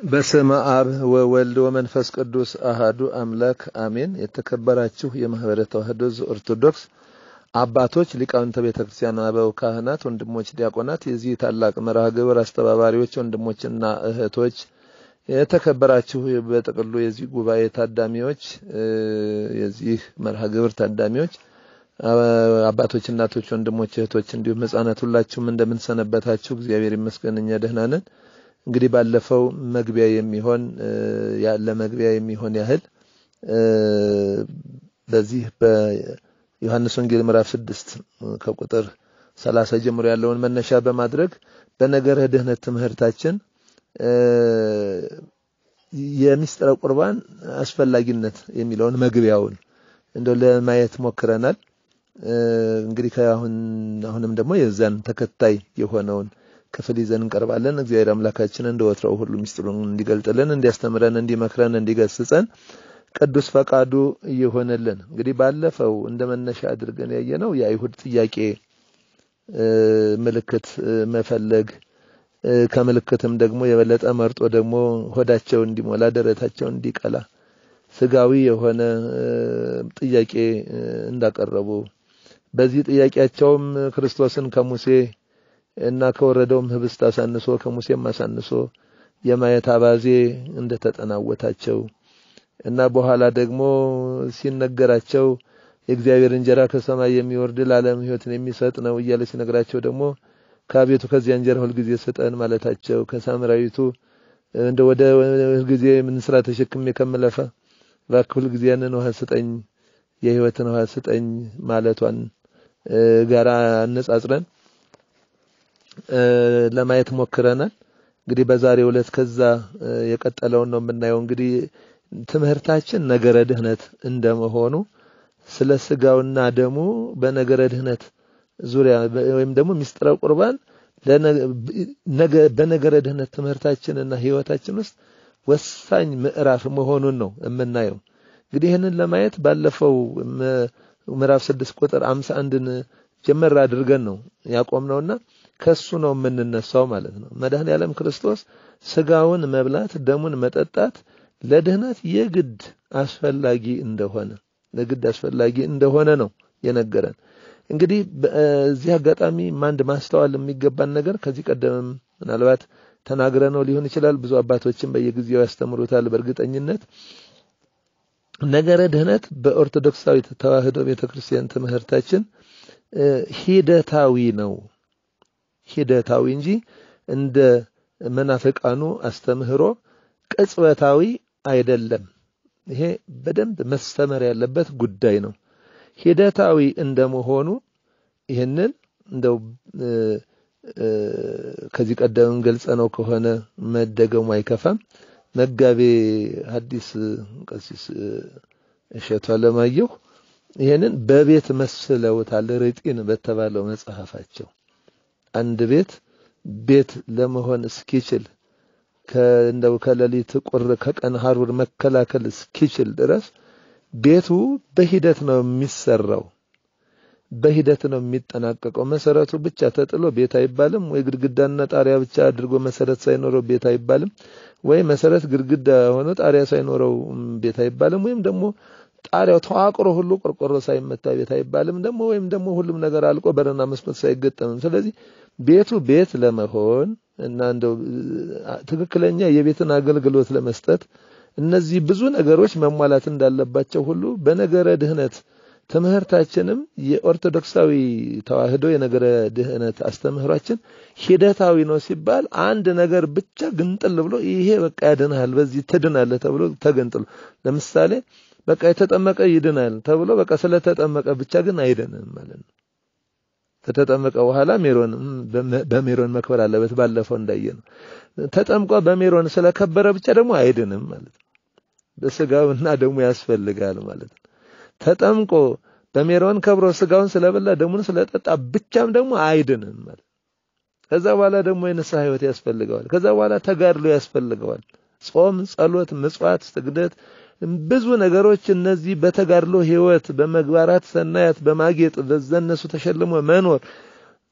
በስመ አብ ወወልድ ወመንፈስ ቅዱስ አሃዱ አምላክ አሜን። የተከበራችሁ የማህበረ ተዋህዶ ኦርቶዶክስ አባቶች፣ ሊቃውንተ ቤተ ክርስቲያን፣ አበው ካህናት፣ ወንድሞች ዲያቆናት፣ የዚህ ታላቅ መርሃ ግብር አስተባባሪዎች ወንድሞችና እህቶች፣ የተከበራችሁ በጥቅሉ የዚህ ጉባኤ ታዳሚዎች፣ የዚህ መርሃ ግብር ታዳሚዎች፣ አባቶች፣ እናቶች፣ ወንድሞች፣ እህቶች እንዲሁም ህጻናት ሁላችሁም እንደምንሰነበታችሁ እግዚአብሔር ይመስገን እኛ ደህና ነን። እንግዲህ ባለፈው መግቢያ የሚሆን ለመግቢያ የሚሆን ያህል በዚህ በዮሐንስ ወንጌል ምዕራፍ ስድስት ከቁጥር ሰላሳ ጀምሮ ያለውን መነሻ በማድረግ በነገረ ድህነት ትምህርታችን የሚስጥረ ቁርባን አስፈላጊነት የሚለውን መግቢያውን እንደው ለማየት ሞክረናል። እንግዲህ ከአሁን አሁንም ደግሞ የዛን ተከታይ የሆነውን ክፍል ይዘን እንቀርባለን። እግዚአብሔር አምላካችን እንደ ወትሮው ሁሉ ሚስጥሩን እንዲገልጥልን፣ እንዲያስተምረን፣ እንዲመክረን፣ እንዲገስጸን ቅዱስ ፈቃዱ እየሆነልን እንግዲህ ባለፈው እንደ መነሻ አድርገን ያየነው የአይሁድ ጥያቄ ምልክት መፈለግ ከምልክትም ደግሞ የበለጠ መርጦ ደግሞ ሆዳቸው እንዲሞላ ደረታቸው እንዲቀላ ስጋዊ የሆነ ጥያቄ እንዳቀረቡ በዚህ ጥያቄያቸውም ክርስቶስን ከሙሴ እና ከወረደውም ህብስት አሳንሶ ከሙሴም አሳንሶ የማየት አባዜ እንደተጠናወታቸው እና በኋላ ደግሞ ሲነገራቸው የእግዚአብሔር እንጀራ ከሰማይ የሚወርድ ለዓለም ሕይወትን የሚሰጥ ነው እያለ ሲነግራቸው ደግሞ ከአቤቱ ከዚያ እንጀራ ሁልጊዜ ስጠን ማለታቸው ከሳምራዊቱ እንደ ወደ ሁልጊዜ ምን ስራ ተሸክሜ ከምለፋ እባክህ ሁልጊዜ ያንን ውሃ ስጠኝ የሕይወትን ውሃ ስጠኝ ማለቷን ጋራ አነጻጽረን ለማየት ሞክረናል። እንግዲህ በዛሬው ዕለት ከዛ የቀጠለውን ነው የምናየው። እንግዲህ ትምህርታችን ነገረ ድህነት እንደመሆኑ ስለ ስጋውና ደሙ በነገረ ድህነት ዙሪያ ወይም ደግሞ ሚስጥረ ቁርባን በነገረ ድህነት ትምህርታችንና ህይወታችን ውስጥ ወሳኝ ምዕራፍ መሆኑን ነው የምናየው። እንግዲህ ይህንን ለማየት ባለፈው ምዕራፍ ስድስት ቁጥር አምሳ አንድን ጀመር አድርገን ነው ያቆምነውና ከሱ ነው የምንነሳው ማለት ነው። መድኃኔ ዓለም ክርስቶስ ስጋውን መብላት ደሙን መጠጣት ለድህነት የግድ አስፈላጊ እንደሆነ ለግድ አስፈላጊ እንደሆነ ነው የነገረን። እንግዲህ በዚህ አጋጣሚ አንድ ማስተዋል የሚገባን ነገር ከዚህ ቀደምም ምናልባት ተናግረነው ሊሆን ይችላል። ብዙ አባቶችም በየጊዜው ያስተምሩታል። በእርግጠኝነት ነገረ ድህነት በኦርቶዶክሳዊት ተዋህዶ ቤተክርስቲያን ትምህርታችን ሂደታዊ ነው ሂደታዊ እንጂ እንደ መናፍቃኑ አስተምህሮ ቅጽበታዊ አይደለም። ይሄ በደንብ መስተመር ያለበት ጉዳይ ነው። ሂደታዊ እንደመሆኑ ይህንን እንደው ከዚህ ቀደም ገልጸ ነው ከሆነ መደገሙ አይከፋም። መጋቤ ሐዲስ ቀሲስ እሸቱ አለማየሁ ይህንን በቤት መስለውታል። ርጢን በተባለው መጽሐፋቸው አንድ ቤት ቤት ለመሆን እስኪችል እንደው ከሌሊት ቁር ከቀን ሐሩር መከላከል እስኪችል ድረስ ቤቱ በሂደት ነው የሚሰራው፣ በሂደት ነው የሚጠናቀቀው። መሰረቱ ብቻ ተጥሎ ቤት አይባልም፣ ወይ ግድግዳና ጣሪያ ብቻ አድርጎ መሰረት ሳይኖረው ቤት አይባልም፣ ወይ መሰረት ግድግዳ ሆኖ ጣሪያ ሳይኖረው ቤት አይባልም፣ ወይም ደግሞ ጣሪያው ተዋቅሮ ሁሉ ቆርቆሮ ሳይመታ ቤት አይባልም ደግሞ ወይም ደግሞ ሁሉም ነገር አልቆ በርና መስኮት ሳይገጠምም። ስለዚህ ቤቱ ቤት ለመሆን እና እንደው ትክክለኛ የቤትን አገልግሎት ለመስጠት እነዚህ ብዙ ነገሮች መሟላት እንዳለባቸው ሁሉ በነገረ ድህነት ትምህርታችንም የኦርቶዶክሳዊ ተዋህዶ የነገረ ድህነት አስተምህሯችን ሂደታዊ ነው ሲባል አንድ ነገር ብቻ ግንጥል ብሎ ይሄ በቃ ያድንሃል፣ በዚህ ትድናለህ ተብሎ ተገንጥሎ ለምሳሌ በቃ የተጠመቀ ይድናል ተብሎ በቃ ስለተጠመቀ ብቻ ግን አይድንም ማለት ነው። ከተጠመቀ በኋላ ሜሮን በሜሮን መክበር አለበት። ባለፈው እንዳየ ነው። ተጠምቆ በሜሮን ስለከበረ ብቻ ደግሞ አይድንም ማለት ነው። በስጋውና ደሙ ያስፈልጋል ማለት ነው። ተጠምቆ በሜሮን ከብሮ ስጋውን ስለበላ ደሙን ስለጠጣ ብቻም ደግሞ አይድንም ማለት ከዛ በኋላ ደግሞ የንስሐ ሕይወት ያስፈልገዋል። ከዛ በኋላ ተጋድሎ ያስፈልገዋል። ጾም፣ ጸሎት፣ ምጽዋት፣ ስግደት ብዙ ነገሮች እነዚህ በተጋድሎ ህይወት በመግባራት ሰናያት በማጌጥ በዘነሱ ተሸልሞ መኖር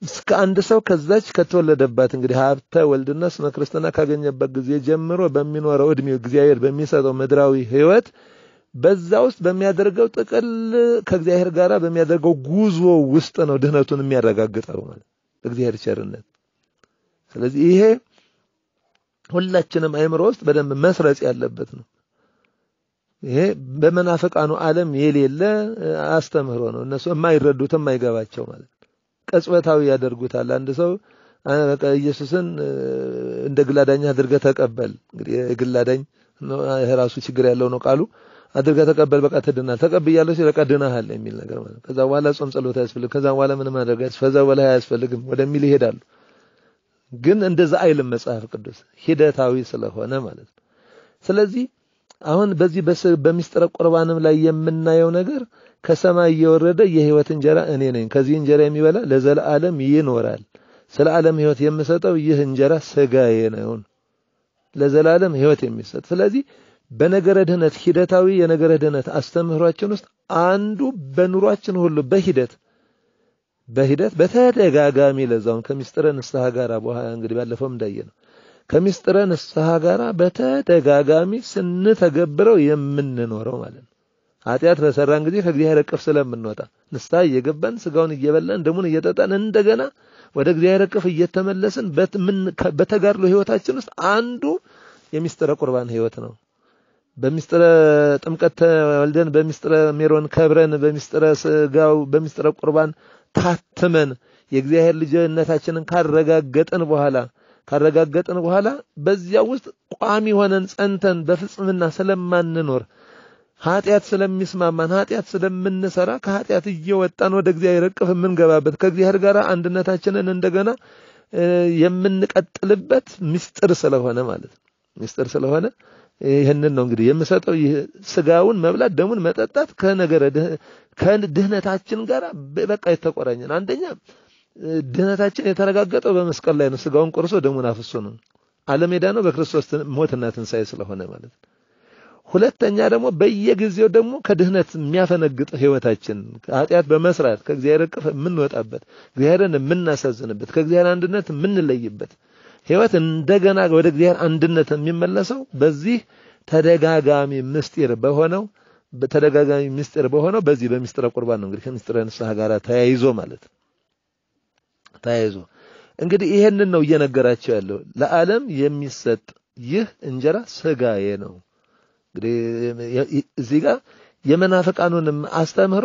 እስከ አንድ ሰው ከዛች ከተወለደባት እንግዲህ ሀብተ ወልድና ስመ ክርስትና ካገኘበት ጊዜ ጀምሮ በሚኖረው እድሜው እግዚአብሔር በሚሰጠው ምድራዊ ሕይወት በዛ ውስጥ በሚያደርገው ጥቅል ከእግዚአብሔር ጋር በሚያደርገው ጉዞ ውስጥ ነው ድህነቱን የሚያረጋግጠው ማለት እግዚአብሔር ቸርነት። ስለዚህ ይሄ ሁላችንም አእምሮ ውስጥ በደንብ መስረጽ ያለበት ነው። ይሄ በመናፍቃኑ ዓለም የሌለ አስተምህሮ ነው። እነሱ የማይረዱት የማይገባቸው ማለት ቅጽበታዊ ያደርጉታል። አንድ ሰው በቃ ኢየሱስን እንደ ግላዳኝ አድርገህ ተቀበል። እንግዲህ የግላዳኝ ራሱ ችግር ያለው ነው ቃሉ አድርገህ ተቀበል፣ በቃ ትድናል። ተቀብያለሁ ሲል በቃ ድናሃል የሚል ነገር ማለት ከዛ በኋላ ጾም ጸሎት አያስፈልግም፣ ከዛ በኋላ ምንም ማድረግ ከዛ በኋላ አያስፈልግም ወደሚል ይሄዳሉ። ግን እንደዛ አይልም መጽሐፍ ቅዱስ ሂደታዊ ስለሆነ ማለት ነው። ስለዚህ አሁን በዚህ በሚስጥረ ቁርባንም ላይ የምናየው ነገር ከሰማይ እየወረደ የህይወት እንጀራ እኔ ነኝ፣ ከዚህ እንጀራ የሚበላ ለዘላለም ይኖራል። ስለ ዓለም ህይወት የምሰጠው ይህ እንጀራ ስጋዬ ነው፣ ለዘላለም ህይወት የሚሰጥ ስለዚህ በነገረ ድህነት ሂደታዊ የነገረ ድህነት አስተምህሯችን ውስጥ አንዱ በኑሯችን ሁሉ በሂደት በሂደት በተደጋጋሚ ለዛውን ከምስጢረ ንስሐ ጋር በኋላ እንግዲህ ባለፈውም እንዳየ ነው ከምስጢረ ንስሐ ጋር በተደጋጋሚ ስንተገብረው የምንኖረው ማለት ነው። ኃጢአት በሰራን ጊዜ ከእግዚአብሔር እቅፍ ስለምንወጣ ንስሐ እየገባን ስጋውን እየበላን ደሙን እየጠጣን እንደገና ወደ እግዚአብሔር እቅፍ እየተመለስን በተጋድሎ ህይወታችን ውስጥ አንዱ የምስጢረ ቁርባን ህይወት ነው። በምስጢረ ጥምቀት ተወልደን በምስጢረ ሜሮን ከብረን በምስጢረ ስጋው በምስጢረ ቁርባን ታትመን የእግዚአብሔር ልጅነታችንን ካረጋገጥን በኋላ ካረጋገጥን በኋላ በዚያ ውስጥ ቋሚ ሆነን ጸንተን በፍጽምና ስለማንኖር ኃጢአት ስለሚስማማን ኃጢአት ስለምንሰራ ከኃጢአት እየወጣን ወደ እግዚአብሔር እቅፍ የምንገባበት ከእግዚአብሔር ጋር አንድነታችንን እንደገና የምንቀጥልበት ምስጢር ስለሆነ ማለት ነው። ምስጢር ስለሆነ ይህንን ነው እንግዲህ የምሰጠው። ይህ ስጋውን መብላት ደሙን መጠጣት ከነገረ ከድህነታችን ጋር በቃ የተቆራኘን። አንደኛ ድህነታችን የተረጋገጠው በመስቀል ላይ ነው። ስጋውን ቆርሶ ደሙን አፍሶ ነው። ዓለም ሄዳ ነው በክርስቶስ ሞትና ትንሣኤ ስለሆነ ማለት ነው። ሁለተኛ ደግሞ በየጊዜው ደግሞ ከድህነት የሚያፈነግጥ ህይወታችን ኃጢአት በመስራት ከእግዚአብሔር እቅፍ የምንወጣበት እግዚአብሔርን የምናሳዝንበት ከእግዚአብሔር አንድነት የምንለይበት ህይወት እንደገና ወደ እግዚአብሔር አንድነት የሚመለሰው በዚህ ተደጋጋሚ ምስጢር በሆነው ተደጋጋሚ ምስጢር በሆነው በዚህ በምስጢረ ቁርባን ነው። እንግዲህ ከምስጢረ ንስሐ ጋር ተያይዞ ማለት ተያይዞ እንግዲህ ይሄንን ነው እየነገራቸው ያለው ለዓለም የሚሰጥ ይህ እንጀራ ስጋዬ ነው። እንግዲህ እዚህ ጋር የመናፍቃኑንም አስተምህሮ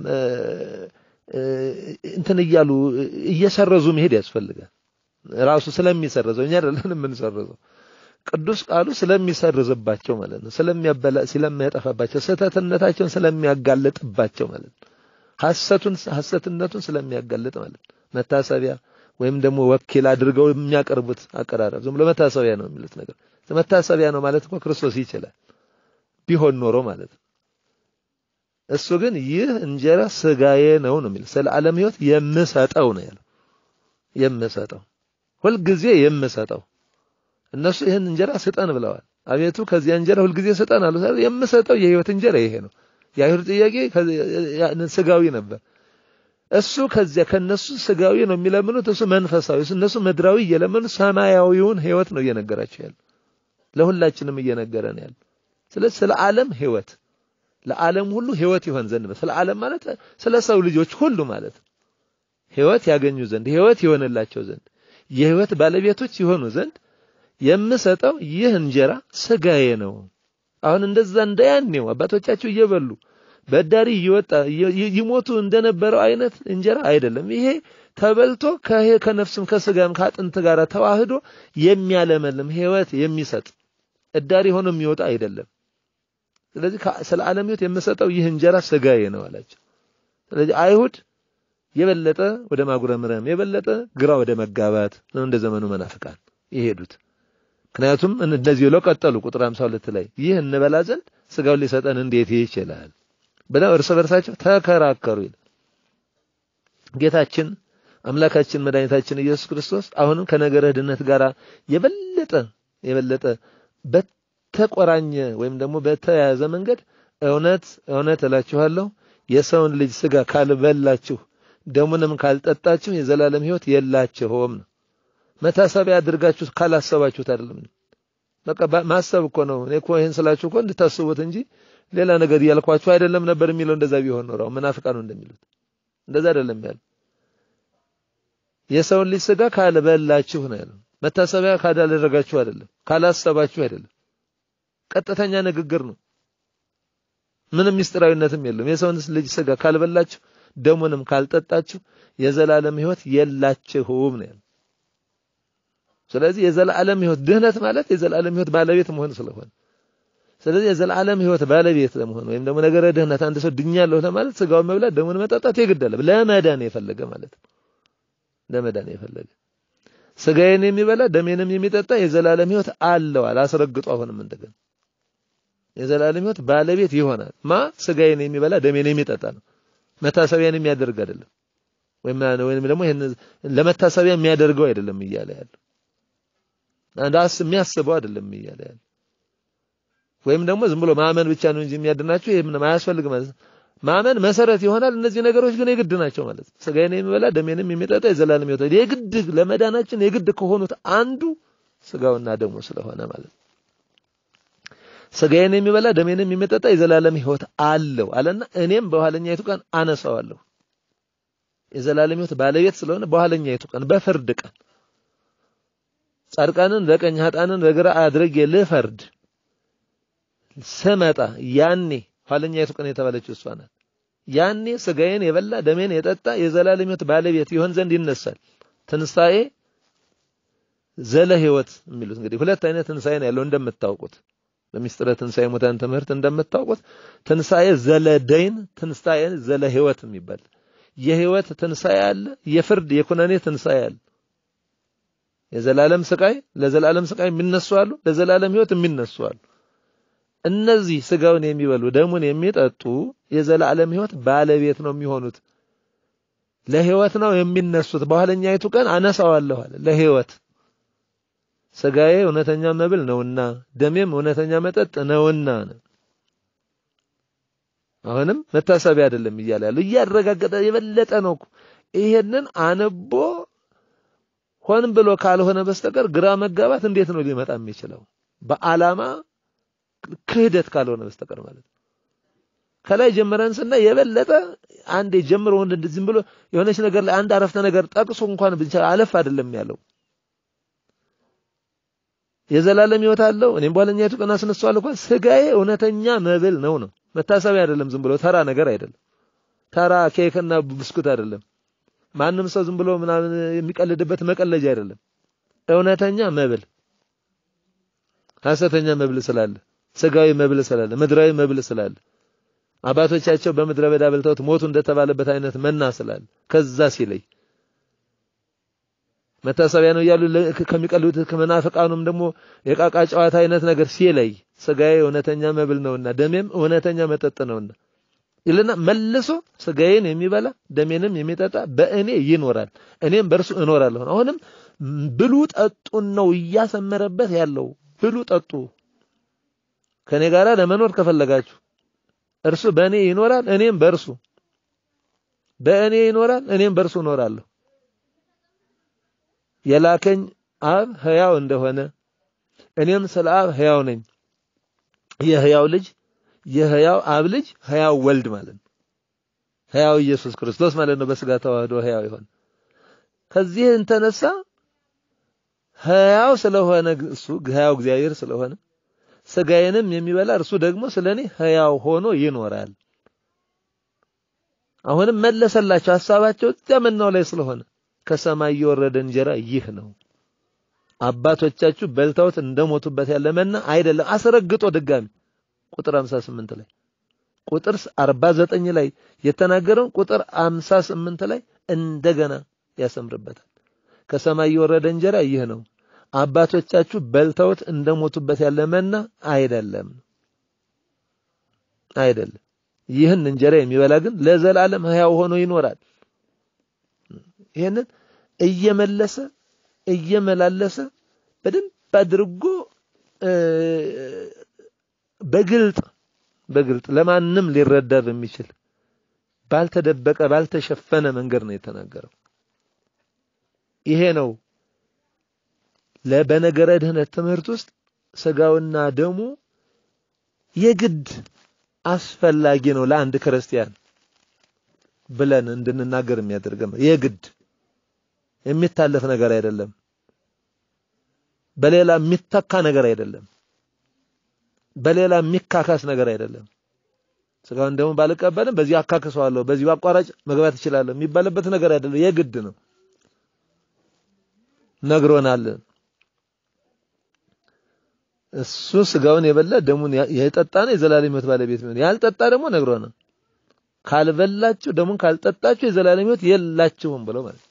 እንትን እያሉ እየሰረዙ መሄድ ያስፈልጋል። ራሱ ስለሚሰርዘው እኛ አይደለን የምንሰርዘው ቅዱስ ቃሉ ስለሚሰርዝባቸው ማለት ነው። ስለሚያበላ ስለሚያጠፋባቸው ስህተትነታቸውን ስለሚያጋልጥባቸው ማለት ነው። ሐሰቱን ሐሰትነቱን ስለሚያጋልጥ ማለት ነው። መታሰቢያ ወይም ደግሞ ወኪል አድርገው የሚያቀርቡት አቀራረብ ዝም ብሎ መታሰቢያ ነው የሚሉት ነገር መታሰቢያ ነው ማለት እኮ ክርስቶስ ይችላል ቢሆን ኖሮ ማለት ነው። እሱ ግን ይህ እንጀራ ስጋዬ ነው ነው የሚል ስለ ዓለም ሕይወት የምሰጠው ነው ያለው የምሰጠው ሁልጊዜ የምሰጠው እነሱ ይህን እንጀራ ስጠን ብለዋል። አቤቱ ከዚያ እንጀራ ሁልጊዜ ስጠን አሉ። የምሰጠው የህይወት እንጀራ ይሄ ነው። የአይሁድ ጥያቄ ስጋዊ ነበር። እሱ ከዚያ ከነሱ ስጋዊ ነው የሚለምኑት፣ እሱ መንፈሳዊ፣ እነሱ ምድራዊ እየለመኑ ሰማያዊውን ህይወት ነው እየነገራቸው ያለው። ለሁላችንም እየነገረን ያለው። ስለዚህ ስለ ዓለም ህይወት ለዓለም ሁሉ ህይወት ይሆን ዘንድ ስለ ዓለም ማለት ስለ ሰው ልጆች ሁሉ ማለት ህይወት ያገኙ ዘንድ ህይወት ይሆንላቸው ዘንድ የህይወት ባለቤቶች ይሆኑ ዘንድ የምሰጠው ይህ እንጀራ ስጋዬ ነው። አሁን እንደዛ እንደያኔው አባቶቻቸው እየበሉ በዳሪ እየወጣ ይሞቱ እንደነበረው አይነት እንጀራ አይደለም። ይሄ ተበልቶ ከነፍስም ከስጋም ከአጥንት ጋር ተዋህዶ የሚያለመልም ህይወት የሚሰጥ እዳሪ ሆኖ የሚወጣ አይደለም። ስለዚህ ስለ ዓለም ህይወት የምሰጠው ይህ እንጀራ ስጋዬ ነው አላቸው። ስለዚህ አይሁድ የበለጠ ወደ ማጉረምረም የበለጠ ግራ ወደ መጋባት ነው እንደ ዘመኑ መናፍቃን የሄዱት። ምክንያቱም እንደዚህ ብለው ቀጠሉ። ቁጥር 52 ላይ ይህ እንበላ ዘንድ ስጋውን ሊሰጠን እንዴት ይችላል ብለው እርስ በርሳቸው ተከራከሩ ይላል። ጌታችን አምላካችን መድኃኒታችን ኢየሱስ ክርስቶስ አሁንም ከነገረ ድነት ጋር የበለጠ የበለጠ በተቆራኘ ወይም ደግሞ በተያያዘ መንገድ እውነት እውነት እላችኋለሁ የሰውን ልጅ ስጋ ካልበላችሁ ደሙንም ካልጠጣችሁ የዘላለም ሕይወት የላችሁም ነው። መታሰቢያ አድርጋችሁ ካላሰባችሁት አይደለም። በቃ ማሰብ እኮ ነው። እኔ እኮ ይሄን ስላችሁ እኮ እንድታስቡት እንጂ ሌላ ነገር እያልኳችሁ አይደለም ነበር የሚለው። እንደዛ ቢሆን ኖሮ መናፍቃኑ እንደሚሉት እንደዛ አይደለም ያለው። የሰውን ልጅ ስጋ ካልበላችሁ ነው ያለው። መታሰቢያ ካላደረጋችሁ አይደለም፣ ካላሰባችሁ አይደለም። ቀጥተኛ ንግግር ነው። ምንም ምስጢራዊነትም የለውም። የሰውን ልጅ ስጋ ካልበላችሁ ደሙንም ካልጠጣችሁ የዘላለም ሕይወት የላችሁም ነው ያለው። ስለዚህ የዘላለም ሕይወት ድህነት ማለት የዘላለም ሕይወት ባለቤት መሆን ስለሆነ ስለዚህ የዘላለም ሕይወት ባለቤት ለመሆን ወይም ደግሞ ነገረ ድህነት አንድ ሰው ድኛለሁ ለማለት ስጋውን መብላት ደሙን መጠጣት የግድ አለ። ለመዳን የፈለገ ማለት ነው። ለመዳን የፈለገ ስጋዬን የሚበላ ደሜንም የሚጠጣ የዘላለም ሕይወት አለው አላስረግጦ አሁንም እንደገና የዘላለም ሕይወት ባለቤት ይሆናል። ማ ስጋዬን የሚበላ ደሜን የሚጠጣ ነው። መታሰቢያን የሚያደርግ አይደለም። ወይም ወይም ደግሞ ይሄን ለመታሰቢያ የሚያደርገው አይደለም እያለ ያለው አንዳስ የሚያስበው አይደለም እያለ ያለው ወይም ደግሞ ዝም ብሎ ማመን ብቻ ነው እንጂ የሚያድናችሁ ይሄ ምንም አያስፈልግ ማለት ነው። ማመን መሰረት ይሆናል። እነዚህ ነገሮች ግን የግድ ናቸው ማለት ነው። ስጋዬን የሚበላ ደሜንም የሚጠጣ የዘላለም ሕይወት የግድ ለመዳናችን የግድ ከሆኑት አንዱ ስጋውና ደሙ ስለሆነ ማለት ነው። ስጋዬን የሚበላ ደሜንም የሚጠጣ የዘላለም ሕይወት አለው አለና እኔም በኋለኛይቱ ቀን አነሳዋለሁ። የዘላለም ሕይወት ባለቤት ስለሆነ በኋለኛይቱ ቀን በፍርድ ቀን ጻድቃንን በቀኝ ኃጥአንን በግራ አድርጌ ልፈርድ ስመጣ ያኔ ኋለኛይቱ ቀን የተባለችው እሷ ናት። ያኔ ስጋዬን የበላ ደሜን የጠጣ የዘላለም ሕይወት ባለቤት ይሆን ዘንድ ይነሳል። ትንሣኤ ዘለ ሕይወት የሚሉት እንግዲህ ሁለት አይነት ትንሣኤ ነው ያለው እንደምታውቁት በሚስጥረ ትንሣኤ ሙታን ትምህርት እንደምታውቁት ትንሣኤ ዘለ ደይን፣ ትንሣኤ ዘለ ሕይወት የሚባል የሕይወት ትንሣኤ አለ፣ የፍርድ የኩነኔ ትንሣኤ አለ። የዘላለም ስቃይ ለዘላለም ስቃይ የሚነሱ አሉ፣ ለዘላለም ሕይወት የሚነሱ አሉ። እነዚህ ስጋውን የሚበሉ ደሙን የሚጠጡ የዘላለም ሕይወት ባለቤት ነው የሚሆኑት። ለሕይወት ነው የሚነሱት። በኋለኛይቱ ቀን አነሳዋለሁ አለ ለሕይወት ስጋዬ እውነተኛ መብል ነውና ደሜም እውነተኛ መጠጥ ነውና ነው። አሁንም መታሰቢያ አይደለም እያለ ያለው እያረጋገጠ የበለጠ ነው። ይሄንን አንቦ ሆን ብሎ ካልሆነ በስተቀር ግራ መጋባት እንዴት ነው ሊመጣ የሚችለው? በዓላማ ክህደት ካልሆነ በስተቀር ማለት ነው። ከላይ ጀምረን ስናይ የበለጠ አንዴ ጀምሮ ዝም ብሎ የሆነች ነገር ላይ አንድ አረፍተ ነገር ጠቅሶ እንኳን ብቻ አለፍ አይደለም ያለው የዘላለም ሕይወት አለው እኔም በኋለኛይቱ ቀን አስነሳዋለሁ እንኳን ስጋዬ እውነተኛ መብል ነው ነው መታሰቢያ አይደለም። ዝም ብሎ ተራ ነገር አይደለም። ተራ ኬክና ብስኩት አይደለም። ማንም ሰው ዝም ብሎ ምናምን የሚቀልድበት መቀለጃ አይደለም። እውነተኛ መብል ሐሰተኛ መብል ስላለ፣ ስጋዊ መብል ስላለ፣ ምድራዊ መብል ስላለ አባቶቻቸው በምድረ በዳ በልተውት ሞቱ እንደተባለበት አይነት መና ስላለ ከዛ ሲለይ መታሰቢያ ነው እያሉ ከሚቀልዱት ከመናፍቃኑም ደግሞ የቃቃ ጨዋታ አይነት ነገር ሲለይ ስጋዬ እውነተኛ መብል ነውና ደሜም እውነተኛ መጠጥ ነውና ይልና መልሶ ስጋዬን የሚበላ ደሜንም የሚጠጣ በእኔ ይኖራል፣ እኔም በእርሱ እኖራለሁ። አሁንም ብሉ ጠጡን ነው እያሰመረበት ያለው። ብሉ ጠጡ፣ ከኔ ጋር ለመኖር ከፈለጋችሁ እርሱ በእኔ ይኖራል፣ እኔም በእርሱ በእኔ ይኖራል፣ እኔም በእርሱ እኖራለሁ። የላከኝ አብ ሕያው እንደሆነ እኔም ስለ አብ ሕያው ነኝ። የሕያው ልጅ የሕያው አብ ልጅ ሕያው ወልድ ማለት ነው። ሕያው ኢየሱስ ክርስቶስ ማለት ነው። በስጋ ተዋህዶ ሕያው ይሆን። ከዚህ እንተነሳ ሕያው ስለሆነ እሱ ሕያው እግዚአብሔር ስለሆነ ስጋዬንም የሚበላ እርሱ ደግሞ ስለኔ ሕያው ሆኖ ይኖራል። አሁንም መለሰላቸው ሐሳባቸው እዚያ መናው ላይ ስለሆነ ከሰማይ የወረደ እንጀራ ይህ ነው። አባቶቻችሁ በልተውት እንደሞቱበት ያለ መና አይደለም። አስረግጦ ድጋሚ ቁጥር 58 ላይ ቁጥር 49 ላይ የተናገረውን ቁጥር 58 ላይ እንደገና ያሰምርበታል። ከሰማይ የወረደ እንጀራ ይህ ነው። አባቶቻችሁ በልተውት እንደሞቱበት ያለ መና አይደለም አይደለም። ይህን እንጀራ የሚበላ ግን ለዘላለም ሕያው ሆኖ ይኖራል። ይሄንን እየመለሰ እየመላለሰ በደንብ አድርጎ በግልጥ በግልጥ ለማንም ሊረዳ በሚችል ባልተደበቀ ባልተሸፈነ መንገድ ነው የተናገረው። ይሄ ነው በነገረ ድህነት ትምህርት ውስጥ ስጋውና ደሙ የግድ አስፈላጊ ነው ለአንድ ክርስቲያን ብለን እንድንናገር የሚያደርገን የግድ የሚታለፍ ነገር አይደለም። በሌላ የሚተካ ነገር አይደለም። በሌላ የሚካካስ ነገር አይደለም። ስጋውን ደግሞ ባልቀበልም በዚህ አካክሰዋለሁ፣ በዚህ አቋራጭ መግባት እችላለሁ የሚባልበት ነገር አይደለም። የግድ ነው። ነግሮናል። እሱ ስጋውን የበላ ደሙን የጠጣ ነው የዘላለም ሕይወት ባለቤት ነው። ያልጠጣ ደግሞ ነግሮናል። ካልበላችሁ ደሙን ካልጠጣችሁ የዘላለም ሕይወት የላችሁም ብሎ ማለት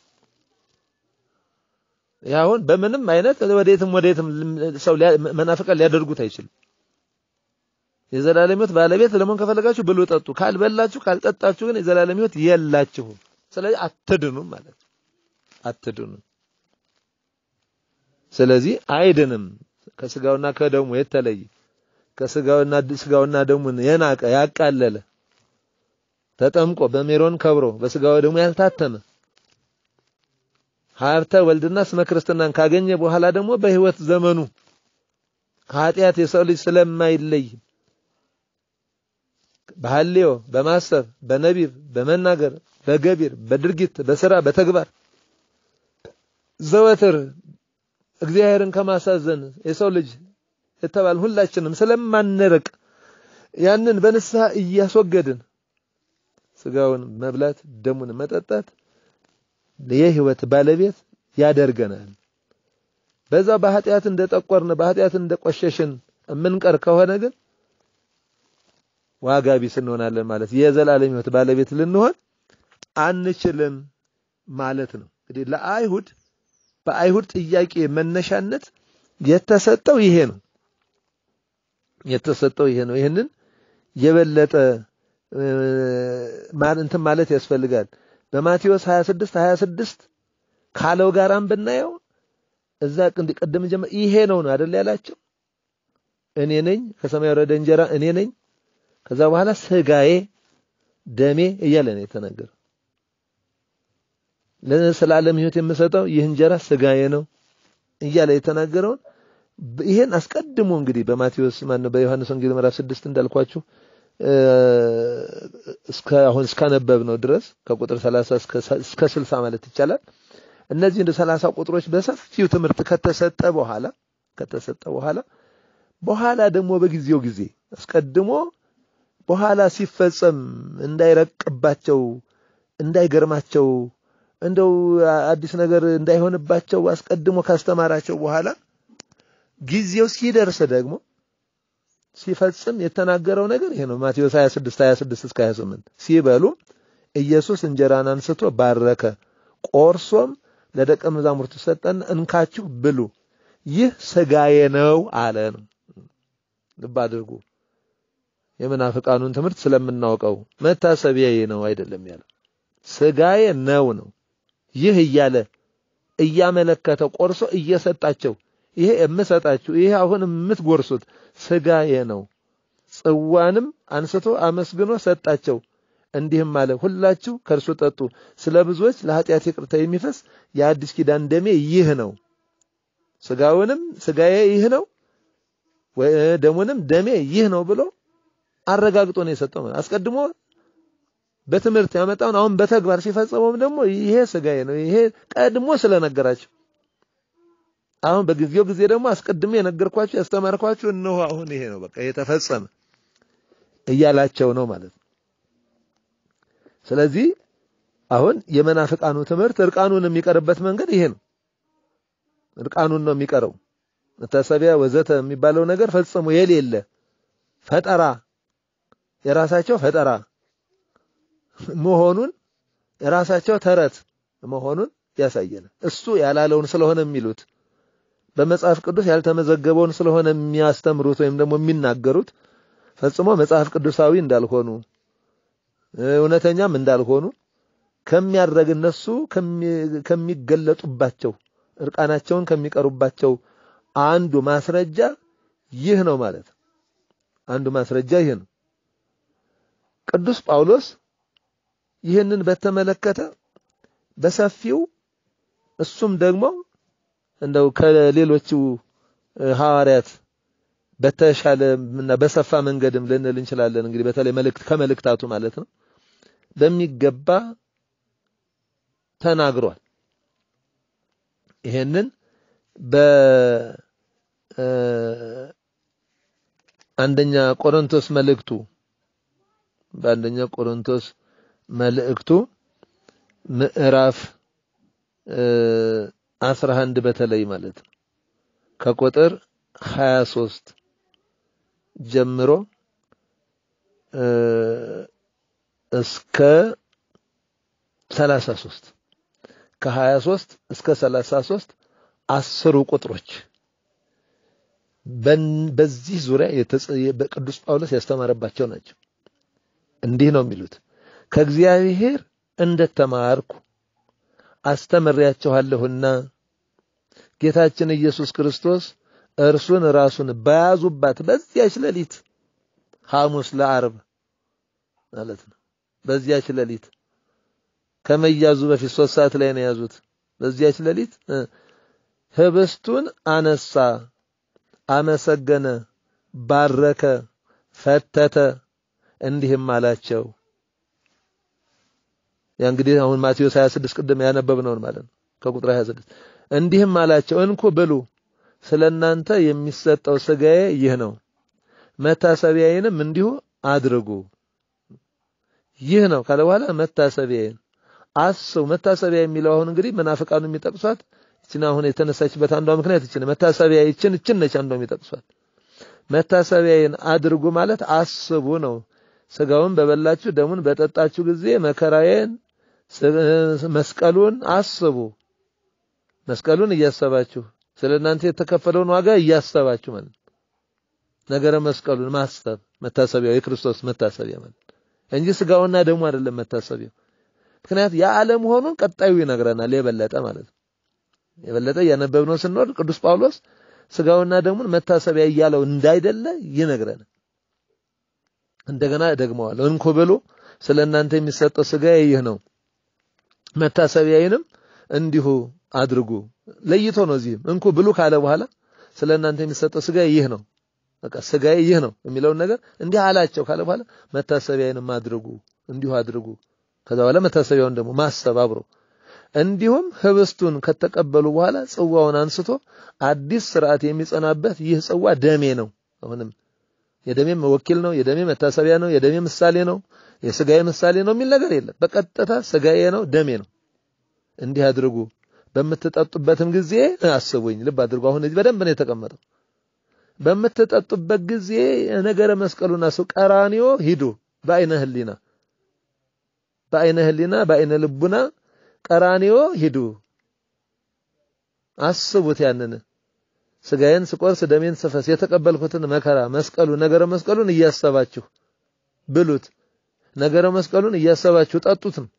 ያሁን በምንም አይነት ወዴትም ወዴትም ሰው መናፍቃን ሊያደርጉት አይችልም። የዘላለም ሕይወት ባለቤት ለመሆን ከፈለጋችሁ ብሉ፣ ጠጡ። ካልበላችሁ ካልጠጣችሁ ግን የዘላለም ሕይወት የላችሁም። ስለዚህ አትድኑም ማለት አትድኑም። ስለዚህ አይድንም ከስጋውና ከደሙ የተለየ ከስጋውና ስጋውና ደሙን የናቀ ያቃለለ ተጠምቆ በሜሮን ከብሮ በስጋው ደሙ ያልታተመ ሀብተ ወልድና ስመ ክርስትናን ካገኘ በኋላ ደግሞ በህይወት ዘመኑ ኃጢአት የሰው ልጅ ስለማይለይ በሐልዮ በማሰብ በነቢብ በመናገር በገቢር በድርጊት በስራ በተግባር ዘወትር እግዚአብሔርን ከማሳዘን የሰው ልጅ የተባል ሁላችንም ስለማንርቅ ያንን በንስሐ እያስወገድን ስጋውን መብላት ደሙን መጠጣት የህይወት ባለቤት ያደርገናል። በዛ በኃጢአት እንደጠቆርን በኃጢአት እንደቆሸሽን የምንቀር ከሆነ ግን ዋጋ ቢስ እንሆናለን ማለት የዘላለም ህይወት ባለቤት ልንሆን አንችልም ማለት ነው። እንግዲህ ለአይሁድ በአይሁድ ጥያቄ መነሻነት የተሰጠው ይሄ ነው። የተሰጠው ይሄ ነው። ይህንን የበለጠ እንትን ማለት ያስፈልጋል። በማቴዎስ 26 26 ካለው ጋራም ብናየው እዛ ቅድም ጀመር ይሄ ነው ነው አይደል ያላቸው እኔ ነኝ ከሰማይ ወረደ እንጀራ እኔ ነኝ ከዛ በኋላ ስጋዬ ደሜ እያለ ነው የተናገረው ስለ ዓለም ህይወት የምሰጠው ይህ እንጀራ ስጋዬ ነው እያለ የተናገረውን ይሄን አስቀድሞ እንግዲህ በማቴዎስ ማን በዮሐንስ ወንጌል ምዕራፍ 6 እንዳልኳችሁ እስከ አሁን እስካነበብ ነው ድረስ ከቁጥር 30 እስከ እስከ 60 ማለት ይቻላል። እነዚህ እንደ 30 ቁጥሮች በሰፊው ትምህርት ከተሰጠ በኋላ ከተሰጠ በኋላ በኋላ ደግሞ በጊዜው ጊዜ አስቀድሞ በኋላ ሲፈጸም እንዳይረቅባቸው እንዳይገርማቸው እንደው አዲስ ነገር እንዳይሆንባቸው አስቀድሞ ካስተማራቸው በኋላ ጊዜው ሲደርስ ደግሞ ሲፈጽም የተናገረው ነገር ይሄ ነው። ማቴዎስ 26 26 እስከ 28 ሲበሉም ኢየሱስ እንጀራን አንስቶ ባረከ፣ ቆርሶም ለደቀ መዛሙርቱ ሰጠና እንካችሁ ብሉ፣ ይህ ስጋዬ ነው አለ ነው። ልብ አድርጉ። የመናፍቃኑን ትምህርት ስለምናውቀው መታሰቢያዬ ነው አይደለም ያለ ስጋዬ ነው ነው። ይህ እያለ እያመለከተ ቆርሶ እየሰጣቸው ይሄ የምሰጣችሁ ይሄ አሁን የምትጎርሱት ስጋዬ ነው። ጽዋንም አንስቶ አመስግኖ ሰጣቸው፣ እንዲህም አለ፣ ሁላችሁ ከእርሱ ጠጡ፣ ስለ ብዙዎች ለኃጢአት ይቅርታ የሚፈስ የአዲስ ኪዳን ደሜ ይህ ነው። ስጋውንም ስጋዬ ይህ ነው፣ ደሙንም ደሜ ይህ ነው ብሎ አረጋግጦ ነው የሰጠው። አስቀድሞ በትምህርት ያመጣውን አሁን በተግባር ሲፈጸመውም ደግሞ ይሄ ስጋዬ ነው፣ ይሄ ቀድሞ ስለነገራቸው አሁን በጊዜው ጊዜ ደግሞ አስቀድሜ የነገርኳችሁ ያስተማርኳችሁ እነሆ አሁን ይሄ ነው በቃ የተፈጸመ እያላቸው ነው ማለት ነው። ስለዚህ አሁን የመናፍቃኑ ትምህርት እርቃኑን የሚቀርበት መንገድ ይሄ ነው። እርቃኑን ነው የሚቀረው። መታሰቢያ ወዘተ የሚባለው ነገር ፈጽሞ የሌለ ፈጠራ የራሳቸው ፈጠራ መሆኑን የራሳቸው ተረት መሆኑን ያሳየናል። እሱ ያላለውን ስለሆነ የሚሉት በመጽሐፍ ቅዱስ ያልተመዘገበውን ስለሆነ የሚያስተምሩት ወይም ደግሞ የሚናገሩት ፈጽሞ መጽሐፍ ቅዱሳዊ እንዳልሆኑ እውነተኛም እንዳልሆኑ ከሚያደርግ እነሱ ከሚገለጡባቸው እርቃናቸውን ከሚቀሩባቸው አንዱ ማስረጃ ይህ ነው ማለት አንዱ ማስረጃ ይህ ነው። ቅዱስ ጳውሎስ ይህንን በተመለከተ በሰፊው እሱም ደግሞ እንደው ከሌሎቹ ሐዋርያት በተሻለ እና በሰፋ መንገድም ልንል እንችላለን። እንግዲህ በተለይ መልእክት ከመልእክታቱ ማለት ነው በሚገባ ተናግሯል። ይሄንን በአንደኛ ቆሮንቶስ መልእክቱ በአንደኛ ቆሮንቶስ መልእክቱ ምዕራፍ አስራ አንድ በተለይ ማለት ነው ከቁጥር ሀያ ሶስት ጀምሮ እስከ ሰላሳ ሶስት ከሀያ ሶስት እስከ ሰላሳ ሶስት አስሩ ቁጥሮች በዚህ ዙሪያ በቅዱስ ጳውሎስ ያስተማረባቸው ናቸው። እንዲህ ነው የሚሉት ከእግዚአብሔር እንደተማርኩ አስተምሬያችኋለሁና ጌታችን ኢየሱስ ክርስቶስ እርሱን ራሱን በያዙባት በዚያች ሌሊት ሐሙስ ለዓርብ ማለት ነው። በዚያች ሌሊት ከመያዙ በፊት ሶስት ሰዓት ላይ ነው የያዙት። በዚያች ሌሊት ህብስቱን አነሳ፣ አመሰገነ፣ ባረከ፣ ፈተተ፣ እንዲህም አላቸው። ያ እንግዲህ አሁን ማቴዎስ 26 ቅድም ያነበብነውን ማለት ነው ከቁጥር 26 እንዲህም አላቸው፣ እንኩ ብሉ፣ ስለ እናንተ የሚሰጠው ስጋዬ ይህ ነው፣ መታሰቢያዬንም እንዲሁ አድርጉ። ይህ ነው ካለ በኋላ መታሰቢያዬን አስቡ። መታሰቢያ የሚለው አሁን እንግዲህ መናፍቃኑ የሚጠቅሷት ይችን አሁን የተነሳችበት አንዷ ምክንያት ይችን መታሰቢያ ይችን ይችን ነች አንዷ የሚጠቅሷት መታሰቢያዬን አድርጉ ማለት አስቡ ነው። ስጋውን በበላችሁ ደሙን በጠጣችሁ ጊዜ መከራዬን መስቀሉን አስቡ። መስቀሉን እያሰባችሁ ስለ እናንተ የተከፈለውን ዋጋ እያሰባችሁ ማለት ነገረ መስቀሉን ማሰብ መታሰቢያው የክርስቶስ መታሰቢያ ማለት እንጂ ስጋውና ደሙ አይደለም መታሰቢያው። ምክንያት የዓለም መሆኑን ቀጣዩ ይነግረናል የበለጠ ማለት ነው። የበለጠ እያነበብነው ስንወድ ቅዱስ ጳውሎስ ስጋውና ደሙን መታሰቢያ እያለው እንዳይደለ ይነግረናል። እንደገና ደግመዋለሁ። እንኩ ብሉ፣ ስለ እናንተ የሚሰጠው ስጋዬ ይህ ነው፣ መታሰቢያዬንም እንዲሁ አድርጉ። ለይቶ ነው እዚህም እንኩ ብሉ ካለ በኋላ ስለ እናንተ የሚሰጠው ስጋዬ ይህ ነው፣ በቃ ስጋዬ ይህ ነው የሚለውን ነገር እንዲህ አላቸው ካለ በኋላ መታሰቢያዬንም አድርጉ፣ እንዲሁ አድርጉ። ከዛ በኋላ መታሰቢያውን ደግሞ ማሰብ አብሮ እንዲሁም ህብስቱን ከተቀበሉ በኋላ ጽዋውን አንስቶ አዲስ ስርዓት የሚጸናበት ይህ ጽዋ ደሜ ነው። አሁንም የደሜ ወኪል ነው፣ የደሜ መታሰቢያ ነው፣ የደሜ ምሳሌ ነው፣ የስጋዬ ምሳሌ ነው የሚል ነገር የለም። በቀጥታ ስጋዬ ነው፣ ደሜ ነው። እንዲህ አድርጉ፣ በምትጠጡበትም ጊዜ አስቡኝ። ልብ አድርጉ። አሁን እዚህ በደንብ ነው የተቀመጠው። በምትጠጡበት ጊዜ ነገረ መስቀሉን አስቡ። ቀራንዮ ሂዱ፣ በአይነ ህሊና በአይነ ህሊና በአይነ ልቡና ቀራንዮ ሂዱ፣ አስቡት። ያንን ስጋዬን ስቆርስ ደሜን ስፈስ የተቀበልኩትን መከራ መስቀሉ ነገረ መስቀሉን እያሰባችሁ ብሉት፣ ነገረ መስቀሉን እያሰባችሁ ጠጡት ነው።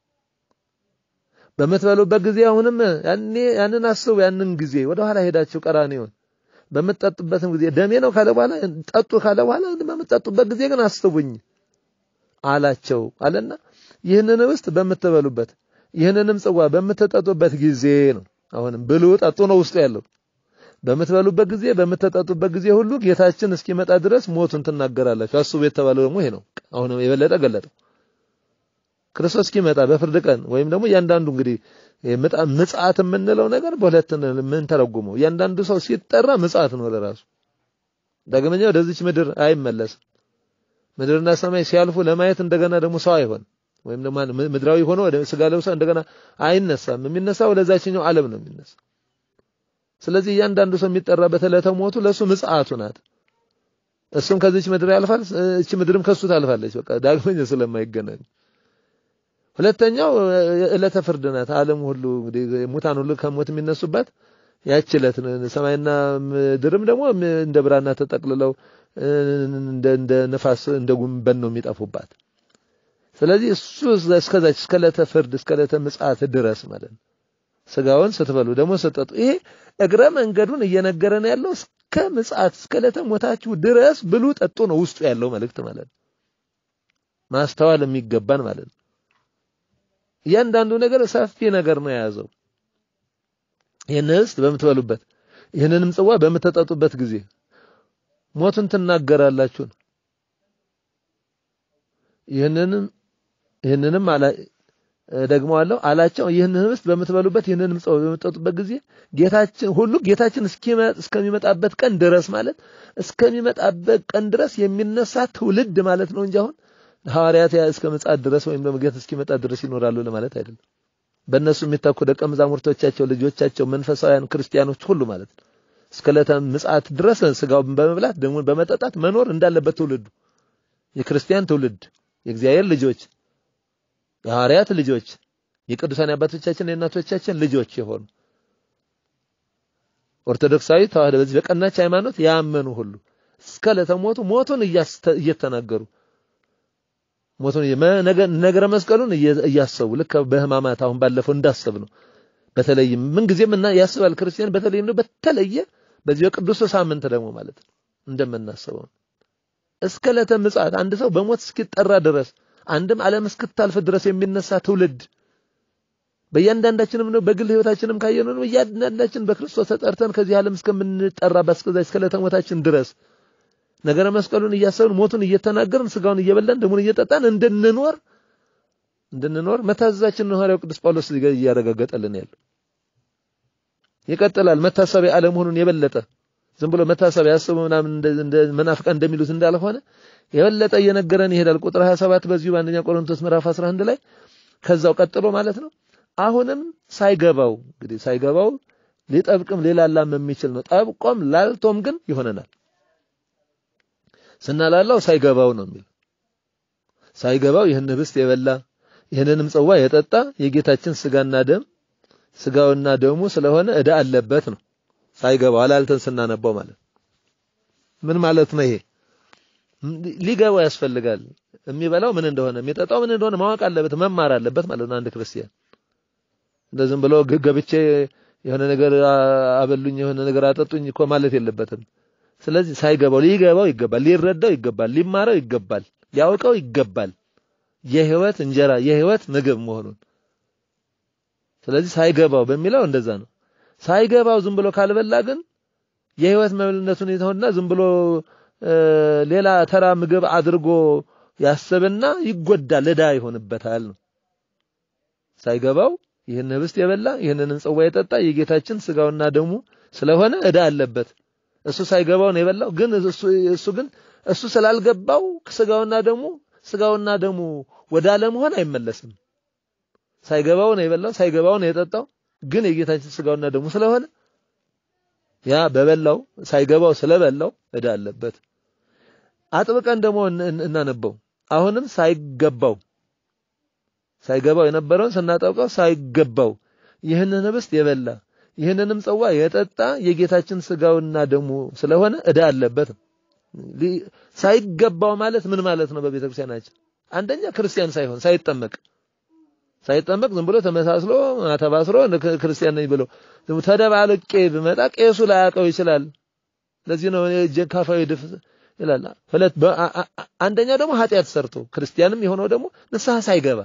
በምትበሉበት ጊዜ አሁንም ያኔ ያንን አስቡ። ያንን ጊዜ ወደ ኋላ ሄዳችሁ ቀራንዮን በምትጠጡበትም ጊዜ ደሜ ነው ካለ በኋላ ጠጡ ካለ በኋላ በምትጠጡበት ጊዜ ግን አስቡኝ አላቸው አለና ይህንን ህብስት በምትበሉበት ይህንንም ጽዋ በምትጠጡበት ጊዜ ነው። አሁንም ብሉ ጠጡ ነው ውስጡ ያለው። በምትበሉበት ጊዜ በምትጠጡበት ጊዜ ሁሉ ጌታችን እስኪመጣ ድረስ ሞቱን ትናገራላችሁ። አስቡ የተባለው ደግሞ ይሄ ነው። አሁንም የበለጠ ገለጠው። ክርስቶስ እስኪመጣ በፍርድ ቀን ወይም ደግሞ እያንዳንዱ እንግዲህ ምጽአት የምንለው ነገር በሁለት ምን ተረጉመው እያንዳንዱ ሰው ሲጠራ ምጽአት ነው ለራሱ ዳግመኛ ወደዚች ምድር አይመለስም። ምድርና ሰማይ ሲያልፉ ለማየት እንደገና ደግሞ ሰው አይሆን ወይም ደግሞ ምድራዊ ሆኖ ወደ ስጋ ለብሶ እንደገና አይነሳም። የሚነሳው ወደዛችኛው ዓለም ነው የሚነሳ። ስለዚህ እያንዳንዱ ሰው የሚጠራበት ዕለተ ሞቱ ለሱ ምጽአቱ ናት። እሱም ከዚች ምድር ያልፋል፣ እቺ ምድርም ከሱ ታልፋለች። በቃ ዳግመኛ ስለማይገናኝ ሁለተኛው ዕለተ ፍርድ ናት። ዓለም ሁሉ እንግዲህ ሙታን ሁሉ ከሞት የሚነሱባት ያች ዕለት ሰማይና ምድርም ደግሞ እንደ ብራና ተጠቅልለው እንደ እንደ ነፋስ እንደ ጉንበን ነው የሚጠፉባት። ስለዚህ እሱ እስከዛች እስከ ዕለተ ፍርድ እስከ ዕለተ ምጽአት ድረስ ማለት ነው። ስጋውን ስትበሉ ደግሞ ስትጠጡ ይሄ እግረ መንገዱን እየነገረን ያለው እስከ ምጽአት እስከ ዕለተ ሞታችሁ ድረስ ብሉ ጠጡ ነው ውስጡ ያለው መልእክት ማለት ነው። ማስተዋል የሚገባን ማለት ነው። እያንዳንዱ ነገር ሰፊ ነገር ነው የያዘው። ይህን ህብስት በምትበሉበት ይህንንም ጽዋ በምትጠጡበት ጊዜ ሞቱን ትናገራላችሁ ነው። ይህንንም ይህንንም አላ ደግሞ አለው አላቸው ይህንን ህብስት በምትበሉበት ይህንንም ጽዋ በምትጠጡበት ጊዜ ጌታችን ሁሉ ጌታችን እስከሚመጣበት ቀን ድረስ ማለት እስከሚመጣበት ቀን ድረስ የሚነሳ ትውልድ ማለት ነው እንጂ አሁን ሐዋርያት እስከ ምጽአት ድረስ ወይም ደግሞ ጌታ እስኪመጣ ድረስ ይኖራሉ ለማለት አይደለም። በእነሱ የሚታኩ ደቀ መዛሙርቶቻቸው፣ ልጆቻቸው፣ መንፈሳውያን ክርስቲያኖች ሁሉ ማለት ነው እስከ ዕለተ ምጽአት ድረስ ስጋውን በመብላት ደሙን በመጠጣት መኖር እንዳለበት ትውልዱ የክርስቲያን ትውልድ የእግዚአብሔር ልጆች የሐዋርያት ልጆች የቅዱሳን አባቶቻችን የእናቶቻችን ልጆች የሆኑ ኦርቶዶክሳዊ ተዋህዶ በዚህ በቀናች ሃይማኖት ያመኑ ሁሉ እስከ ዕለተ ሞቱ ሞቱን እየተናገሩ ሞቱን ነገረ መስቀሉን እያሰቡ ልክ በህማማት አሁን ባለፈው እንዳሰብ ነው። በተለይም ምን ጊዜም እና ያስባል ክርስቲያን በተለይም ነው በተለየ በዚህ በቅዱስ ሳምንት ደግሞ ማለት ነው እንደምናስበው እስከ ዕለተ ምጽአት አንድ ሰው በሞት እስኪጠራ ድረስ አንድም ዓለም እስክታልፍ ድረስ የሚነሳ ትውልድ በእያንዳንዳችንም ነው በግል ህይወታችንም ካየነው ነው እያንዳንዳችን በክርስቶስ ተጠርተን ከዚህ ዓለም እስከምንጠራበት እስከዛ እስከ ዕለተ ሞታችን ድረስ ነገረ መስቀሉን እያሰብን ሞቱን እየተናገርን ስጋውን እየበላን ደሙን እየጠጣን እንድንኖር እንድንኖር መታዘዛችንን ሐዋርያው ቅዱስ ጳውሎስ እያረጋገጠልን ያለው ይቀጥላል። መታሰቢያ አለመሆኑን የበለጠ ዝም ብሎ መታሰቢያ ያስቡ ምናምን እንደ መናፍቃን እንደሚሉት እንዳልሆነ የበለጠ እየነገረን ይሄዳል። ቁጥር 27 በዚሁ በአንደኛ ቆሮንቶስ ምዕራፍ 11 ላይ ከዛው ቀጥሎ ማለት ነው። አሁንም ሳይገባው እንግዲህ ሳይገባው ሊጠብቅም ሊላላም የሚችል ነው። ጠብቆም ላልቶም ግን ይሆነናል። ስናላላው ሳይገባው ነው የሚል ሳይገባው ይህን ህብስት የበላ ይህንንም ጽዋ የጠጣ የጌታችን ስጋና ደም ስጋውና ደሙ ስለሆነ ዕዳ አለበት ነው። ሳይገባው አላልተን ስናነባው ማለት ምን ማለት ነው? ይሄ ሊገባው ያስፈልጋል። የሚበላው ምን እንደሆነ የሚጠጣው ምን እንደሆነ ማወቅ አለበት፣ መማር አለበት ማለት ነው። አንድ ክርስቲያን እንደዚህም ብሎ ገብቼ የሆነ ነገር አበሉኝ የሆነ ነገር አጠጡኝ እኮ ማለት የለበትም። ስለዚህ ሳይገባው ሊገባው ይገባል፣ ሊረዳው ይገባል፣ ሊማረው ይገባል፣ ሊያውቀው ይገባል የህይወት እንጀራ የህይወት ምግብ መሆኑን። ስለዚህ ሳይገባው በሚለው እንደዛ ነው። ሳይገባው ዝም ብሎ ካልበላ ግን የህይወት መብልነቱን ይተውና ዝም ብሎ ሌላ ተራ ምግብ አድርጎ ያስብና ይጎዳል፣ ዕዳ ይሆንበታል ነው። ሳይገባው ይህን ህብስት የበላ ይህንን ጽዋ የጠጣ የጌታችን ስጋውና ደሙ ስለሆነ ዕዳ አለበት። እሱ ሳይገባው ነው የበላው። ግን እሱ እሱ ግን እሱ ስላልገባው ስጋውና ደሙ ስጋውና ደሙ ወደ አለመሆን አይመለስም። ሳይገባው ነው የበላው፣ ሳይገባው ነው የጠጣው። ግን የጌታችን ስጋውና ደሙ ስለሆነ ያ በበላው ሳይገባው ስለበላው ዕዳ አለበት። አጥብቀን ደግሞ እናነበው። አሁንም ሳይገባው ሳይገባው የነበረውን ስናጠብቀው ሳይገባው ይህንን ህብስት የበላ ይህንንም ጽዋ የጠጣ የጌታችን ስጋውና ደሙ ስለሆነ ዕዳ አለበት። ሳይገባው ማለት ምን ማለት ነው? በቤተ ክርስቲያናችን አንደኛ ክርስቲያን ሳይሆን ሳይጠመቅ ሳይጠመቅ ዝም ብሎ ተመሳስሎ ተባስሮ ክርስቲያን ነኝ ብሎ ተደባልቄ ብመጣ ቄሱ ላያውቀው ይችላል። ለዚህ ነው ጀካፋዊ ድፍ ይላል። ሁለት አንደኛ ደግሞ ኃጢአት ሰርቶ ክርስቲያንም የሆነው ደግሞ ንስሐ ሳይገባ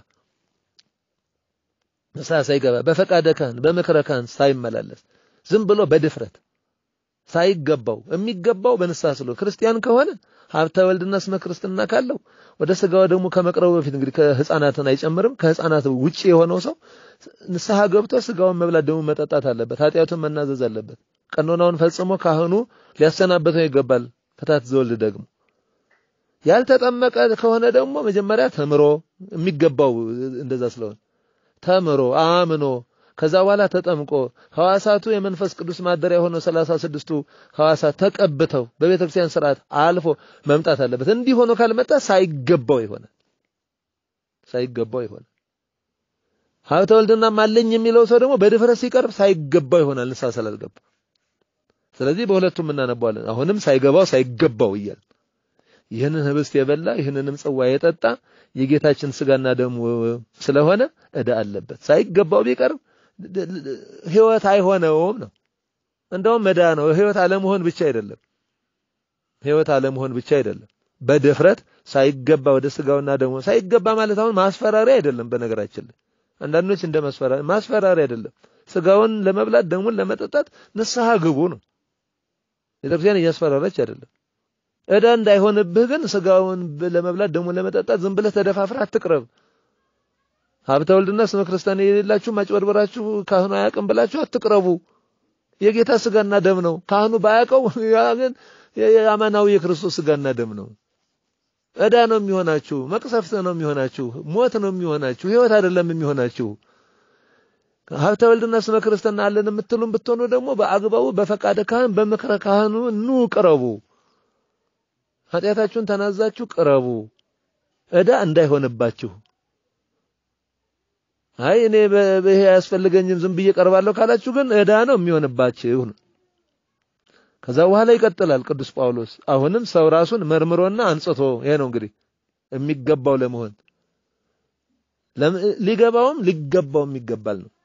ንስሐ ሳይገባ በፈቃደ ካህን በምክረ ካህን ሳይመላለስ ዝም ብሎ በድፍረት ሳይገባው የሚገባው በንስሐ ስለ ክርስቲያን ከሆነ ሀብተ ወልድና ስመ ክርስትና ካለው ወደ ስጋው ደግሞ ከመቅረቡ በፊት እንግዲህ ከህፃናትን አይጨምርም። ከህፃናት ውጪ የሆነው ሰው ንስሐ ገብቶ ስጋውን መብላት ደግሞ መጠጣት አለበት። ኃጢአቱን መናዘዝ አለበት። ቀኖናውን ፈጽሞ ካህኑ ሊያሰናበተው ይገባል። ፍታት ዘወልድ ደግሞ ያልተጠመቀ ከሆነ ደግሞ መጀመሪያ ተምሮ የሚገባው እንደዛ ስለሆነ ተምሮ አምኖ ከዛ በኋላ ተጠምቆ ሐዋሳቱ የመንፈስ ቅዱስ ማደሪያ የሆነው ሰላሳ ስድስቱ ሐዋሳት ተቀብተው በቤተ ክርስቲያን ስርዓት አልፎ መምጣት አለበት። እንዲህ ሆኖ ካልመጣ ሳይገባው ይሆናል። ሳይገባው ይሆናል። ሀብተ ወልድና ማለኝ የሚለው ሰው ደግሞ በድፍረት ሲቀርብ ሳይገባው ይሆናል፣ ንስሐ ስላልገባ። ስለዚህ በሁለቱም እናነባዋለን። አሁንም ሳይገባው ሳይገባው እያል ይህንን ህብስት የበላ ይህንንም ጽዋ የጠጣ የጌታችን ስጋና ደሙ ስለሆነ ዕዳ አለበት። ሳይገባው ቢቀርብ ህይወት አይሆነውም ነው። እንደውም ዕዳ ነው። ህይወት አለመሆን ብቻ አይደለም። ህይወት አለመሆን ብቻ አይደለም። በድፍረት ሳይገባ ወደ ስጋውና ደሙ ሳይገባ ማለት አሁን ማስፈራሪያ አይደለም። በነገራችን ላይ አንዳንዶች እንደ ማስፈራሪያ ማስፈራሪያ አይደለም። ስጋውን ለመብላት ደሙን ለመጠጣት ንስሐ ግቡ ነው። ቤተክርስቲያን እያስፈራራች አይደለም። ዕዳ እንዳይሆንብህ ግን ስጋውን ለመብላት ደሙን ለመጠጣት ዝም ብለህ ተደፋፍረህ አትቅረብ። ሀብተ ወልድና ስመ ክርስቲያን የሌላችሁ ማጭበርበራችሁ ካህኑ አያውቅም ብላችሁ አትቅረቡ። የጌታ ስጋና ደም ነው። ካህኑ ባያውቀው ያ ግን የአማናዊ የክርስቶስ ስጋና ደም ነው። ዕዳ ነው የሚሆናችሁ፣ መቅሰፍት ነው የሚሆናችሁ፣ ሞት ነው የሚሆናችሁ፣ ህይወት አይደለም የሚሆናችሁ። ሀብተ ወልድና ስመ ክርስትና አለን የምትሉም ብትሆኑ ደግሞ በአግባቡ በፈቃደ ካህን በምክረ ካህኑ ኑ ቅረቡ። ኃጢአታችሁን ተናዛችሁ ቅረቡ፣ ዕዳ እንዳይሆንባችሁ። አይ እኔ ይሄ አያስፈልገኝም ዝም ብዬ ቀርባለሁ ካላችሁ ግን ዕዳ ነው የሚሆንባችሁ ነው። ከዛ በኋላ ይቀጥላል ቅዱስ ጳውሎስ አሁንም ሰው ራሱን መርምሮና አንጽቶ ይሄ ነው እንግዲህ የሚገባው ለመሆን ሊገባውም ሊገባውም ይገባል ነው።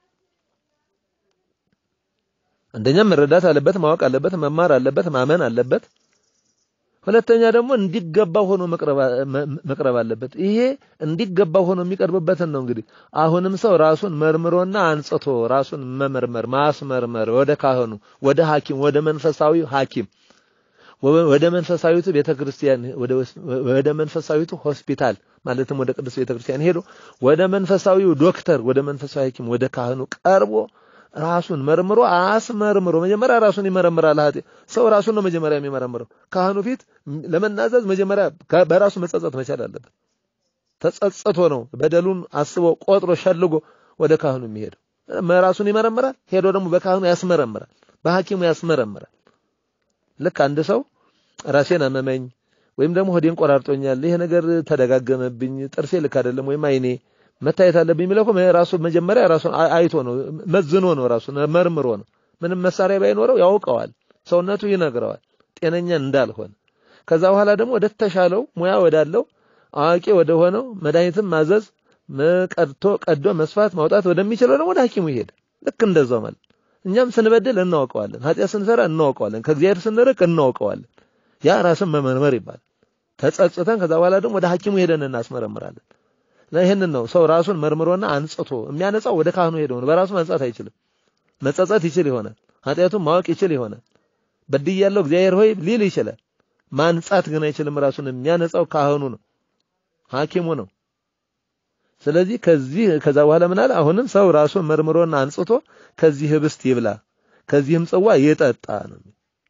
አንደኛም መረዳት አለበት፣ ማወቅ አለበት፣ መማር አለበት፣ ማመን አለበት። ሁለተኛ ደግሞ እንዲገባው ሆኖ መቅረብ አለበት። ይሄ እንዲገባው ሆኖ የሚቀርብበትን ነው እንግዲህ አሁንም ሰው ራሱን መርምሮና አንጽቶ ራሱን መመርመር ማስመርመር ወደ ካህኑ ወደ ሐኪም ወደ መንፈሳዊ ሐኪም ወደ መንፈሳዊቱ ቤተክርስቲያን ወደ መንፈሳዊቱ ሆስፒታል ማለትም ወደ ቅዱስ ቤተክርስቲያን ሄዶ ወደ መንፈሳዊው ዶክተር ወደ መንፈሳዊ ሐኪም ወደ ካህኑ ቀርቦ ራሱን መርምሮ አስመርምሮ መጀመሪያ ራሱን ይመረምራል። ኃጢ ሰው ራሱን ነው መጀመሪያ የሚመረምረው። ካህኑ ፊት ለመናዘዝ መጀመሪያ በራሱ መጸጸት መቻል አለበት። ተጸጽቶ ነው በደሉን አስቦ ቆጥሮ ሸልጎ ወደ ካህኑ የሚሄደው። ራሱን ይመረምራል፣ ሄዶ ደግሞ በካህኑ ያስመረምራል፣ በሐኪሙ ያስመረምራል። ልክ አንድ ሰው ራሴን አመመኝ ወይም ደግሞ ሆዴን ቆራርጦኛል፣ ይሄ ነገር ተደጋገመብኝ፣ ጥርሴ ልክ አይደለም ወይም አይኔ መታየት አለብኝ የሚለው እኮ ራሱ መጀመሪያ ራሱን አይቶ ነው መዝኖ ነው ራሱን መርምሮ ነው። ምንም መሳሪያ ባይኖረው ያውቀዋል፣ ሰውነቱ ይነግረዋል ጤነኛ እንዳልሆነ። ከዛ በኋላ ደግሞ ወደ ተሻለው ሙያ ወዳለው አዋቂ ወደ ሆነው መድኃኒትም ማዘዝ ቀድቶ ቀዶ መስፋት ማውጣት ወደሚችለው ደግሞ ወደ ሐኪሙ ይሄድ። ልክ እንደዛው ማለት እኛም ስንበድል እናውቀዋለን፣ ኃጢአት ስንሰራ እናውቀዋለን፣ ከእግዚአብሔር ስንርቅ እናውቀዋለን። ያ ራስን መመርመር ይባላል። ተጸጽተን ከዛ በኋላ ደግሞ ወደ ሐኪሙ ሄደን እናስመረምራለን። ይህንን ነው ሰው ራሱን መርምሮና አንጽቶ የሚያነጻው ወደ ካህኑ ሄዶ ነው። በራሱ መንጻት አይችልም። መጸጸት ይችል ይሆናል። ኃጢአቱን ማወቅ ይችል ይሆናል። በድያለሁ እግዚአብሔር ሆይ ሊል ይችላል። ማንጻት ግን አይችልም። ራሱን የሚያነጻው ካህኑ ነው፣ ሐኪሙ ነው። ስለዚህ ከዚህ ከዛ በኋላ ምን አለ? አሁንም ሰው ራሱን መርምሮና አንጽቶ ከዚህ ህብስት ይብላ ከዚህም ጽዋ ይጠጣ ነው።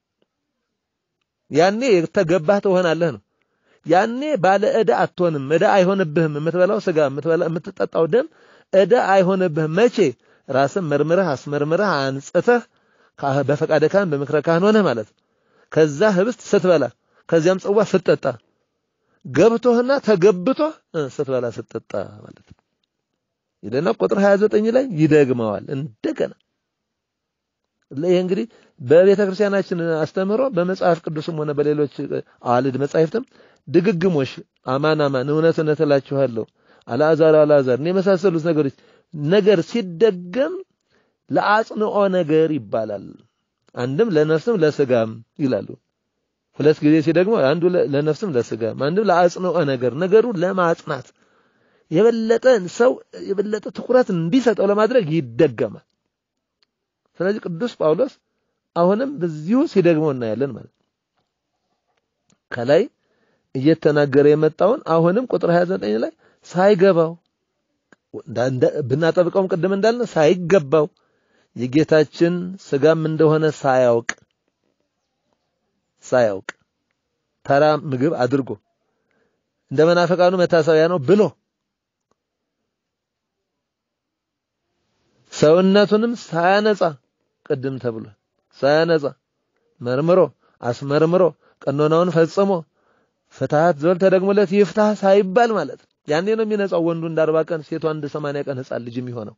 ያኔ የተገባህ ትሆናለህ ነው። ያኔ ባለ ዕዳ አትሆንም። ዕዳ አይሆንብህም። የምትበላው ስጋ የምትጠጣው ደም ዕዳ አይሆንብህም። መቼ ራስን መርምረህ አስመርምረህ አንጽተህ በፈቃደ ካህን በምክረ ካህን ሆነህ ማለት ነው። ከዛ ህብስት ስትበላ ከዚያም ጽዋ ስትጠጣ ገብቶህና ተገብቶህ ስትበላ ስትጠጣ ማለት ነው። ይለና ቁጥር 29 ላይ ይደግመዋል እንደገና ይሄ እንግዲህ በቤተ ክርስቲያናችን አስተምህሮ በመጽሐፍ ቅዱስም ሆነ በሌሎች አዋልድ መጻሕፍትም ድግግሞሽ አማን አማን እውነት እውነት እላችኋለሁ አልዓዛር አልዓዛር የመሳሰሉት ነገሮች ነገር ሲደገም ለአጽንኦ ነገር ይባላል። አንድም ለነፍስም ለስጋም ይላሉ። ሁለት ጊዜ ሲደግሞ አንዱ ለነፍስም ለስጋም አንድም ለአጽንኦ ነገር ነገሩን ለማጽናት የበለጠ ሰው የበለጠ ትኩረት እንዲሰጠው ለማድረግ ይደገማል። ስለዚህ ቅዱስ ጳውሎስ አሁንም በዚሁ ሲደግመው እናያለን ማለት ከላይ እየተናገረ የመጣውን አሁንም ቁጥር 29 ላይ ሳይገባው ብናጠብቀውም ቅድም እንዳልን ሳይገባው የጌታችን ስጋም እንደሆነ ሳያውቅ ሳያውቅ ተራ ምግብ አድርጎ እንደ መናፈቃኑ መታሰቢያ ነው ብሎ ሰውነቱንም ሳያነጻ ቅድም ተብሏል። ሳያነጻ መርምሮ አስመርምሮ ቀኖናውን ፈጽሞ ፍትሐት ዘወል ተደግሞለት ይፍታህ ሳይባል ማለት ያኔ ነው የሚነጻው። ወንዱ እንደ አርባ ቀን ሴቷ እንደ ሰማንያ ቀን ሕፃን ልጅ የሚሆነው።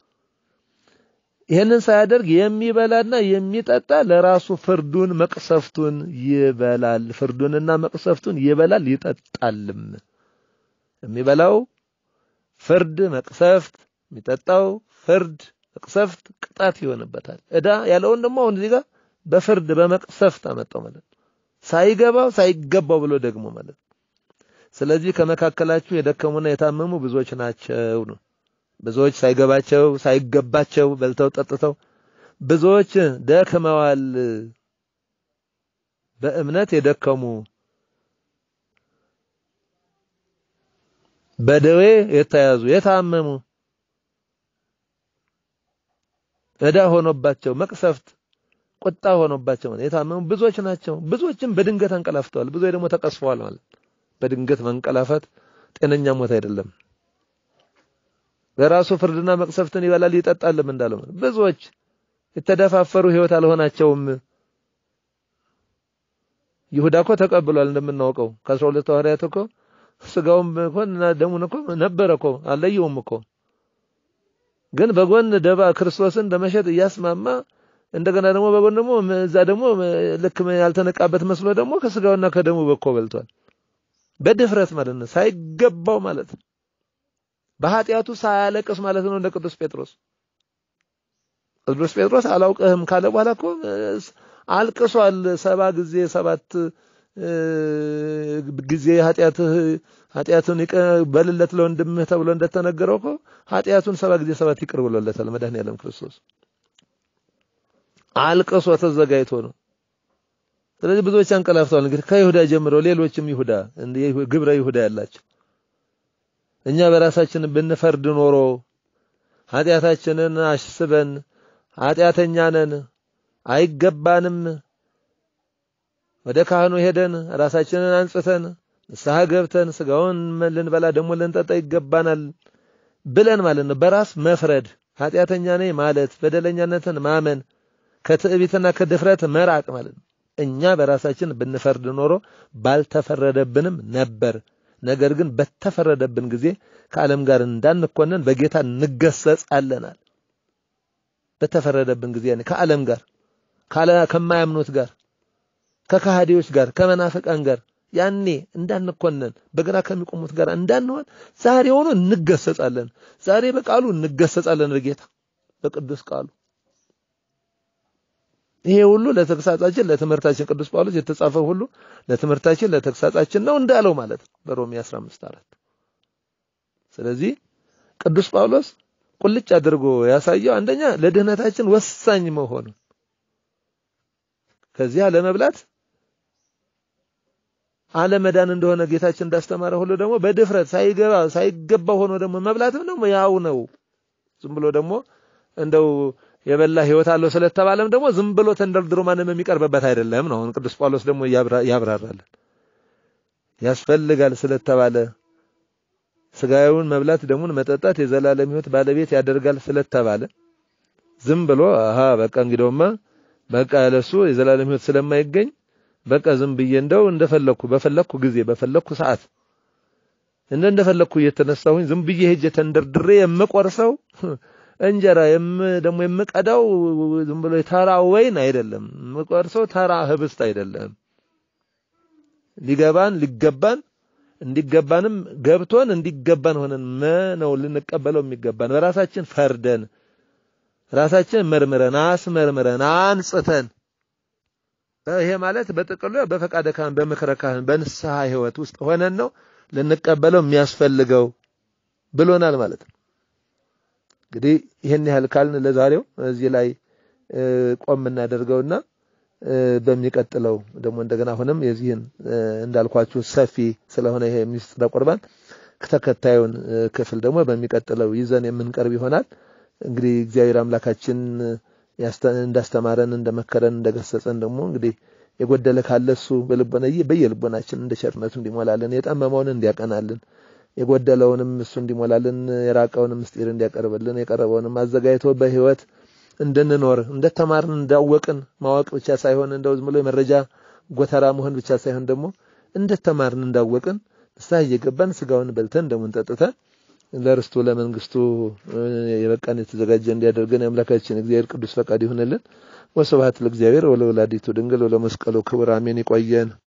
ይህንን ሳያደርግ የሚበላና የሚጠጣ ለራሱ ፍርዱን መቅሰፍቱን ይበላል። ፍርዱንና መቅሰፍቱን ይበላል ይጠጣልም። የሚበላው ፍርድ መቅሰፍት፣ የሚጠጣው ፍርድ መቅሰፍት ቅጣት ይሆንበታል። ዕዳ ያለውን ደግሞ አሁን እዚህ ጋር በፍርድ በመቅሰፍት አመጣው ማለት ሳይገባው ሳይገባው ብሎ ደግሞ ማለት ስለዚህ ከመካከላችሁ የደከሙና የታመሙ ብዙዎች ናቸው ነው ብዙዎች ሳይገባቸው ሳይገባቸው በልተው ጠጥተው ብዙዎች ደክመዋል። በእምነት የደከሙ በደዌ የተያዙ የታመሙ ዕዳ ሆኖባቸው መቅሰፍት ቁጣ ሆኖባቸው የታመሙ ብዙዎች ናቸው። ብዙዎችም በድንገት አንቀላፍተዋል። ብዙዎች ደግሞ ተቀስፈዋል ማለት በድንገት መንቀላፋት ጤነኛ ሞት አይደለም። በራሱ ፍርድና መቅሰፍትን ይበላል ይጠጣልም እንዳለው ብዙዎች የተደፋፈሩ ህይወት አልሆናቸውም። ይሁዳ እኮ ተቀብሏል እንደምናውቀው ከአስራ ሁለት ሐዋርያት እኮ ስጋውም እኮ እና ደሙን እኮ ነበረ እኮ አለየውም እኮ ግን በጎን ደባ ክርስቶስን ለመሸጥ እያስማማ እንደገና ደግሞ በጎን ደግሞ እዛ ደግሞ ልክ ያልተነቃበት መስሎ ደግሞ ከስጋውና ከደሙ በኮ በልቷል። በድፍረት ማለት ነው፣ ሳይገባው ማለት ነው። በኃጢአቱ ሳያለቅስ ማለት ነው። እንደ ቅዱስ ጴጥሮስ ቅዱስ ጴጥሮስ አላውቅህም ካለ በኋላ እኮ አልቅሷል። ሰባ ጊዜ ሰባት ጊዜ ኃጢአትህ ኃጢአቱን በልለት ለወንድምህ ተብሎ እንደተነገረው እኮ ኃጢአቱን ሰባ ጊዜ ሰባት ይቅር ብሎለታል መድኃኔዓለም ክርስቶስ አልቅሶ ተዘጋጅቶ ነው። ስለዚህ ብዙዎች አንቀላፍተዋል። እንግዲህ ከይሁዳ ጀምሮ ሌሎችም ይሁዳ ግብረ ይሁዳ ያላቸው እኛ በራሳችን ብንፈርድ ኖሮ ኃጢአታችንን አስበን ኃጢአተኛ ነን አይገባንም፣ ወደ ካህኑ ሄደን ራሳችንን አንጽተን ንስሐ ገብተን ስጋውን ልንበላ ደግሞ ልንጠጣ ይገባናል ብለን ማለት ነው። በራስ መፍረድ ኃጢአተኛ ነኝ ማለት በደለኛነትን ማመን ከትዕቢትና ከድፍረት መራቅ ማለት ነው። እኛ በራሳችን ብንፈርድ ኖሮ ባልተፈረደብንም ነበር። ነገር ግን በተፈረደብን ጊዜ ከዓለም ጋር እንዳንኮነን በጌታ እንገሰጻለናል። በተፈረደብን ጊዜ ያኔ ከዓለም ጋር ከማያምኑት ጋር ከካሃዲዎች ጋር ከመናፍቃን ጋር ያኔ እንዳንኮነን በግራ ከሚቆሙት ጋር እንዳንሆን ዛሬ ሆኖ እንገሰጻለን። ዛሬ በቃሉ እንገሰጻለን በጌታ በቅዱስ ቃሉ። ይሄ ሁሉ ለተግሳጻችን ለትምህርታችን ቅዱስ ጳውሎስ የተጻፈው ሁሉ ለትምህርታችን ለተግሳጻችን ነው እንዳለው ማለት ነው በሮሜ 15 አራት ስለዚህ ቅዱስ ጳውሎስ ቁልጭ አድርጎ ያሳየው አንደኛ ለድህነታችን ወሳኝ መሆኑ ከዚያ ለመብላት አለመዳን እንደሆነ ጌታችን እንዳስተማረ ሁሉ ደግሞ በድፍረት ሳይገባ ሳይገባ ሆኖ ደግሞ መብላትም ደግሞ ያው ነው። ዝም ብሎ ደግሞ እንደው የበላ ህይወት አለው ስለተባለም ደግሞ ዝም ብሎ ተንደርድሮ ማንም የሚቀርብበት አይደለም ነው። አሁን ቅዱስ ጳውሎስ ደግሞ ያብራራለን። ያስፈልጋል ስለተባለ ስጋዊውን መብላት ደሙን መጠጣት የዘላለም ህይወት ባለቤት ያደርጋል ስለተባለ ዝም ብሎ አሃ በቃ እንግዲያውማ በቃ ለሱ የዘላለም ህይወት ስለማይገኝ በቃ ዝም ብዬ እንደው እንደፈለኩ በፈለኩ ጊዜ በፈለኩ ሰዓት እንደ እንደፈለኩ እየተነሳሁኝ ዝም ብዬ ሄጄ ተንደርድሬ የምቆርሰው እንጀራ የም ደግሞ የምቀዳው ዝም ብሎ ተራ ወይን አይደለም። የምቆርሰው ተራ ህብስት አይደለም። ሊገባን ሊገባን እንዲገባንም ገብቶን እንዲገባን ሆነን ነው ልንቀበለው የሚገባን በራሳችን ፈርደን ራሳችን መርምረን አስመርምረን አንጽተን ይሄ ማለት በጥቅሉ በፈቃደ ካህን በምክረ ካህን በንስሐ ህይወት ውስጥ ሆነን ነው ልንቀበለው የሚያስፈልገው ብሎናል ማለት ነው። እንግዲህ ይህን ያህል ካልን ለዛሬው እዚህ ላይ ቆም እናደርገውና በሚቀጥለው ደግሞ እንደገና አሁንም የዚህን እንዳልኳችሁ ሰፊ ስለሆነ ይሄ ምስጢረ ቁርባን ተከታዩን ክፍል ደግሞ በሚቀጥለው ይዘን የምንቀርብ ይሆናል። እንግዲህ እግዚአብሔር አምላካችን እንዳስተማረን እንደመከረን እንደገሰጸን ደግሞ እንግዲህ የጎደለ ካለ እሱ በልቦና በየልቦናችን እንደ ቸርነቱ እንዲሞላልን የጠመመውን እንዲያቀናልን የጎደለውንም እሱ እንዲሞላልን የራቀውንም ምስጢር እንዲያቀርብልን የቀረበውንም አዘጋጅቶ በህይወት እንድንኖር እንደተማርን እንዳወቅን ማወቅ ብቻ ሳይሆን እንደው ዝም ብሎ የመረጃ ጎተራ መሆን ብቻ ሳይሆን ደግሞ እንደተማርን እንዳወቅን ንስሐ እየገባን ስጋውን በልተን ደሙን ጠጥተን ለርስቱ ለመንግስቱ የበቃን የተዘጋጀ እንዲያደርገን የአምላካችን እግዚአብሔር ቅዱስ ፈቃድ ይሁንልን። ወስብሐት ለእግዚአብሔር ወለወላዲቱ ድንግል ወለመስቀሉ ክቡር አሜን። ይቆየን።